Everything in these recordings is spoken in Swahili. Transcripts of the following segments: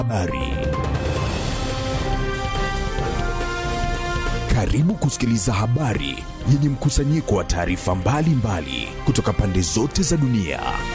Habari. Karibu kusikiliza habari yenye mkusanyiko wa taarifa mbalimbali kutoka pande zote za dunia.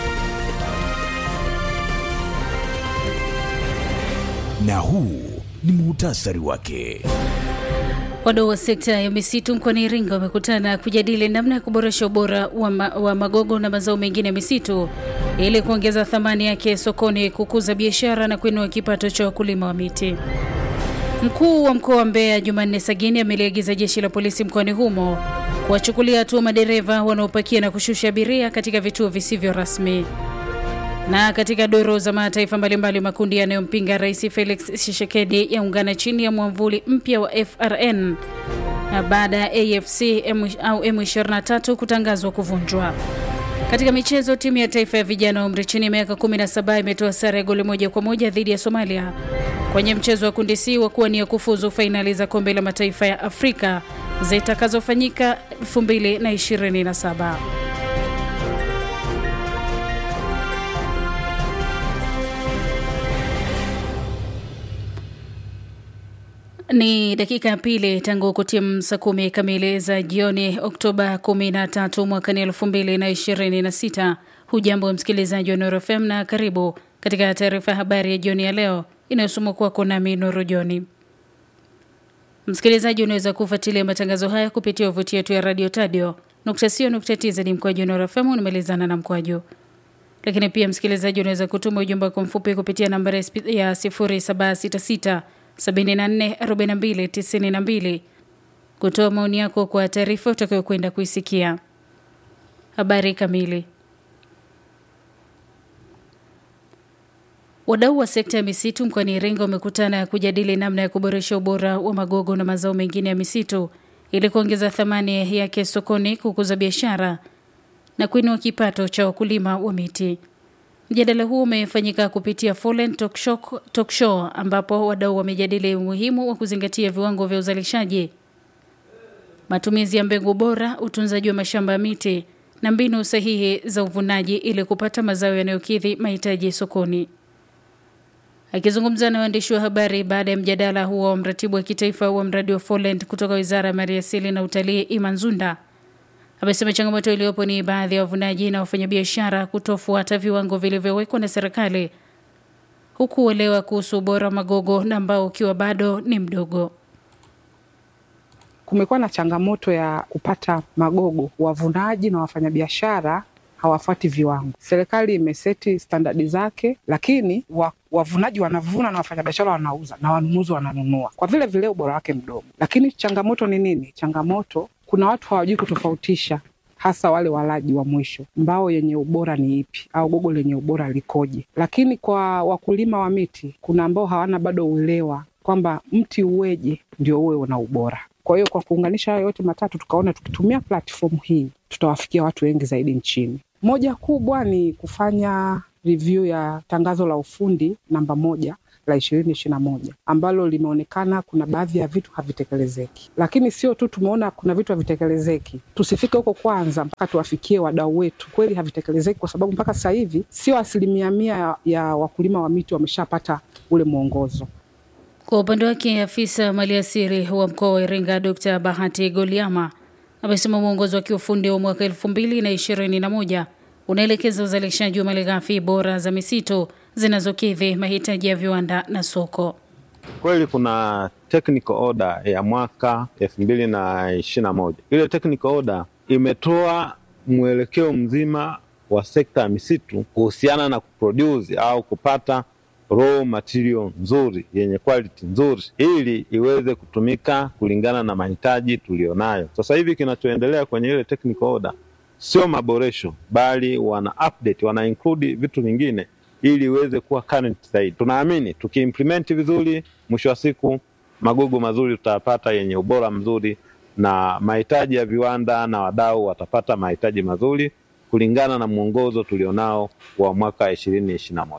Na huu ni muhtasari wake. Wadau wa sekta ya misitu mkoani Iringa wamekutana kujadili namna ya kuboresha ubora wa, ma, wa magogo na mazao mengine ya misitu ili kuongeza thamani yake sokoni, kukuza biashara na kuinua kipato cha wakulima wa miti. Mkuu wa mkoa wa Mbeya Jumanne Sagini ameliagiza jeshi la polisi mkoani humo kuwachukulia hatua madereva wanaopakia na kushusha abiria katika vituo visivyo rasmi. Na katika doro za mataifa mbalimbali, makundi yanayompinga Rais Felix Tshisekedi yaungana chini ya mwamvuli mpya wa FRN baada ya AFC M, au M23 kutangazwa kuvunjwa. Katika michezo, timu ya taifa ya vijana wa umri chini ya miaka 17 imetoa sare ya goli moja kwa moja dhidi ya Somalia kwenye mchezo wa kundi C wa kuwania kufuzu fainali za kombe la mataifa ya Afrika zitakazofanyika 2027. Ni dakika ya pili tangu kutimu saa kumi kamili za jioni Oktoba 13 mwakani 2026. Hujambo msikilizaji wa Nuru FM na karibu katika taarifa ya habari ya jioni ya leo inayosomwa kwako nami Nuru Joni. Msikilizaji, unaweza kufuatilia matangazo haya kupitia wavuti yetu ya radio tadio nukta sio nukta tz ni mkwaju Nuru FM unamalizana na mkwaju lakini pia msikilizaji, unaweza kutuma ujumbe wako mfupi kupitia nambari ya 0766 744292 kutoa maoni yako kwa taarifa utakayokwenda kuisikia. Habari kamili. Wadau wa sekta ya misitu mkoani Iringa wamekutana kujadili namna ya kuboresha ubora wa magogo na mazao mengine ya misitu ili kuongeza thamani yake sokoni, kukuza biashara na kuinua kipato cha wakulima wa miti. Mjadala huu umefanyika kupitia Fallen Talk Show, Talk Show ambapo wadau wamejadili umuhimu wa kuzingatia viwango vya uzalishaji, matumizi ya mbegu bora, utunzaji wa mashamba ya miti na mbinu sahihi za uvunaji ili kupata mazao yanayokidhi mahitaji sokoni. Akizungumza na waandishi wa habari baada ya mjadala huo wa mratibu wa kitaifa wa mradi wa Fallen kutoka Wizara ya Maliasili na Utalii Iman Zunda amesema changamoto iliyopo ni baadhi ya wavunaji na wafanyabiashara kutofuata viwango vilivyowekwa na serikali, huku uelewa kuhusu ubora wa magogo na ambao ukiwa bado ni mdogo. Kumekuwa na changamoto ya kupata magogo, wavunaji na wafanyabiashara hawafuati viwango. Serikali imeseti standadi zake, lakini wa, wavunaji wanavuna na wafanyabiashara wanauza na wanunuzi wananunua, kwa vile vile ubora wake mdogo. Lakini changamoto ni nini? Changamoto kuna watu hawajui kutofautisha, hasa wale walaji wa mwisho, mbao yenye ubora ni ipi au gogo lenye ubora likoje. Lakini kwa wakulima wa miti, kuna ambao hawana bado uelewa kwamba mti uweje ndio uwe una ubora. Kwa hiyo kwa kuunganisha hayo yote matatu, tukaona tukitumia platform hii tutawafikia watu wengi zaidi nchini. Moja kubwa ni kufanya review ya tangazo la ufundi namba moja la ishirini ishirini na moja ambalo limeonekana kuna baadhi ya vitu havitekelezeki, lakini sio tu tumeona kuna vitu havitekelezeki, tusifike huko kwanza mpaka tuwafikie wadau wetu kweli havitekelezeki, kwa sababu mpaka sasa hivi sio asilimia mia ya, ya wakulima wa miti wameshapata ule mwongozo. Kwa upande wake afisa maliasili wa mkoa wa Iringa Dr. Bahati Goliama amesema mwongozo wa kiufundi wa mwaka elfu mbili na ishirini na moja unaelekeza uzalishaji wa malighafi bora za misitu zinazokidhi mahitaji ya viwanda na soko. Kweli kuna technical order ya mwaka elfu mbili na ishirini na moja. Ile technical order imetoa mwelekeo mzima wa sekta ya misitu kuhusiana na kuproduce au kupata raw material nzuri yenye quality nzuri ili iweze kutumika kulingana na mahitaji tuliyonayo sasa hivi. Kinachoendelea kwenye ile technical order sio maboresho, bali wana update, wana include vitu vingine ili iweze kuwa current zaidi. Tunaamini tukiimplement vizuri, mwisho wa siku magogo mazuri tutayapata yenye ubora mzuri, na mahitaji ya viwanda na wadau watapata mahitaji mazuri kulingana na mwongozo tulionao wa mwaka ishirini ishirini na moja.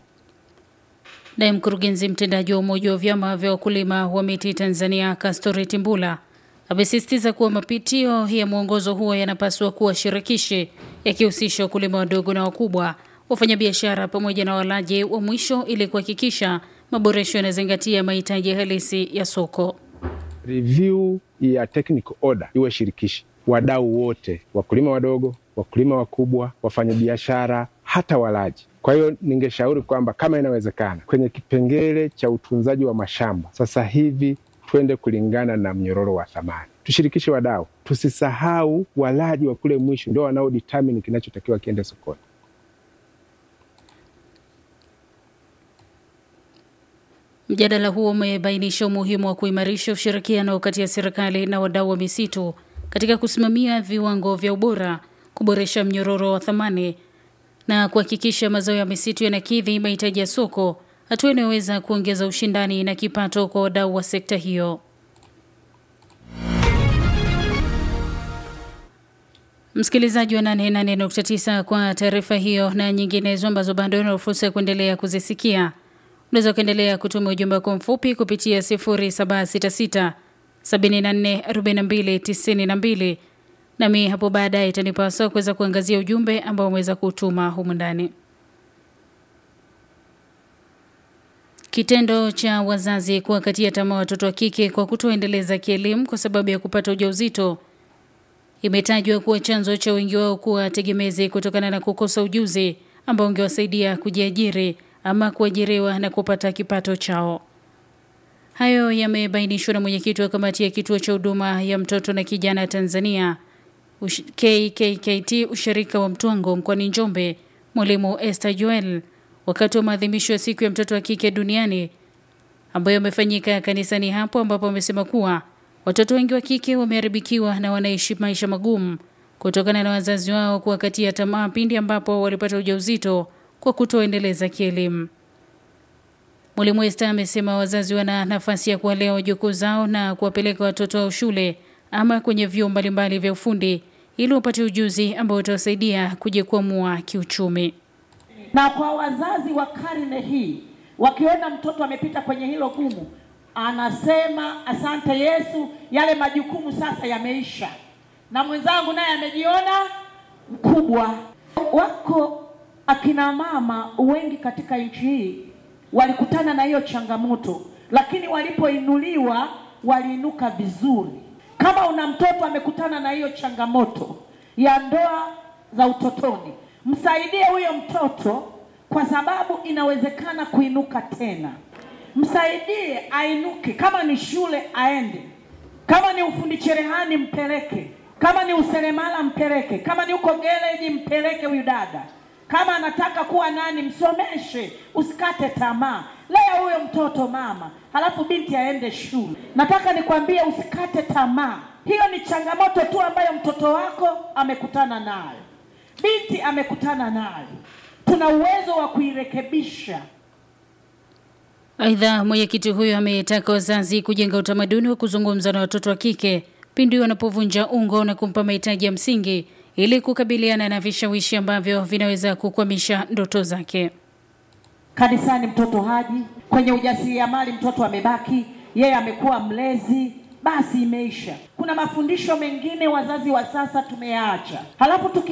Naye mkurugenzi mtendaji wa Umoja wa Vyama vya Wakulima wa Miti Tanzania, Kastori Timbula, amesisitiza kuwa mapitio ya mwongozo huo yanapaswa kuwa shirikishi, yakihusisha wakulima wadogo na wakubwa, wafanyabiashara pamoja na walaji wa mwisho ili kuhakikisha maboresho yanazingatia mahitaji halisi ya soko. Review ya technical order iwe shirikishi, wadau wote, wakulima wadogo, wakulima wakubwa, wafanyabiashara, hata walaji. Kwa hiyo ningeshauri kwamba kama inawezekana, kwenye kipengele cha utunzaji wa mashamba sasa hivi twende kulingana na mnyororo wa thamani, tushirikishe wadau, tusisahau walaji wa kule mwisho, ndio wanao determine kinachotakiwa kiende sokoni. Mjadala huo umebainisha umuhimu wa kuimarisha ushirikiano kati ya serikali na wadau wa misitu katika kusimamia viwango vya ubora, kuboresha mnyororo wa thamani na kuhakikisha mazao ya misitu yanakidhi mahitaji ya soko, hatua inayoweza kuongeza ushindani na kipato kwa wadau wa sekta hiyo. Msikilizaji wa 88.9 kwa taarifa hiyo na nyinginezo ambazo bado una fursa ya kuendelea kuzisikia, unaweza kuendelea kutuma ujumbe wako mfupi kupitia 0766 74 42 92 nami hapo baadaye itanipasa kuweza kuangazia ujumbe ambao umeweza kutuma humu ndani. Kitendo cha wazazi kuwakatia tamaa watoto wa kike kwa kutoendeleza kielimu kwa sababu ya kupata ujauzito imetajwa kuwa chanzo cha wengi wao kuwa tegemezi kutokana na kukosa ujuzi ambao ungewasaidia kujiajiri ama kuajiriwa na kupata kipato chao. Hayo yamebainishwa na mwenyekiti wa kamati ya kituo cha huduma ya mtoto na kijana Tanzania Ush KKKT ushirika wa Mtwango mkoani Njombe, mwalimu Esther Joel wakati wa maadhimisho ya siku ya mtoto wa kike duniani ambayo yamefanyika kanisani hapo, ambapo wamesema kuwa watoto wengi wa kike wameharibikiwa na wanaishi maisha magumu kutokana na wazazi wao kuwakatia tamaa pindi ambapo walipata ujauzito kwa kutoendeleza kielimu. Mwalimu Esther amesema wazazi wana nafasi ya kuwalea wajukuu zao na kuwapeleka watoto wao shule ama kwenye vyuo mbalimbali vya ufundi ili wapate ujuzi ambao utawasaidia kujikwamua kiuchumi. Na kwa wazazi wa karne hii, wakiona mtoto amepita kwenye hilo gumu, anasema asante Yesu, yale majukumu sasa yameisha, na mwenzangu naye amejiona mkubwa. Wako akina mama wengi katika nchi hii walikutana na hiyo changamoto, lakini walipoinuliwa waliinuka vizuri. Kama una mtoto amekutana na hiyo changamoto ya ndoa za utotoni, msaidie huyo mtoto, kwa sababu inawezekana kuinuka tena. Msaidie ainuke, kama ni shule aende, kama ni ufundi cherehani mpeleke, kama ni useremala mpeleke, kama ni uko gereji mpeleke huyu dada, kama anataka kuwa nani msomeshe, usikate tamaa. Lea huyo mtoto mama, halafu binti aende shule. Nataka nikwambie usikate tamaa. Hiyo ni changamoto tu ambayo mtoto wako amekutana nayo, binti amekutana nayo. Tuna uwezo wa kuirekebisha. Aidha, mwenyekiti huyo ametaka wazazi kujenga utamaduni wa kuzungumza na watoto wa kike pindi wanapovunja ungo na kumpa mahitaji ya msingi ili kukabiliana na vishawishi ambavyo vinaweza kukwamisha ndoto zake. Kanisani mtoto haji, kwenye ujasiriamali mtoto amebaki, yeye amekuwa mlezi, basi imeisha. Kuna mafundisho mengine wazazi wa sasa tumeyaacha, halafu tuki